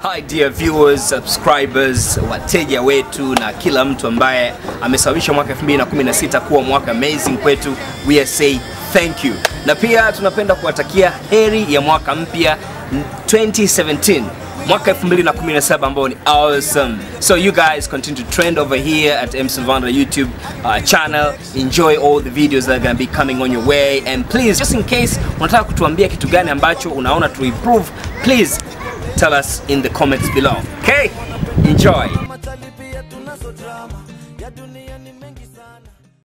Hi dear viewers, subscribers, wateja wetu na kila mtu ambaye amesababisha mwaka 2016 kuwa mwaka amazing kwetu. We are say thank you. Na pia tunapenda kuwatakia heri ya mwaka mpya 2017 mwaka 2017 ambao ni awesome. So you guys continue to trend over here at M Savanda YouTube uh, channel. Enjoy all the videos that are going to be coming on your way and please just in case unataka kutuambia kitu gani ambacho unaona to improve, please tell us in the comments below. Okay? Enjoy.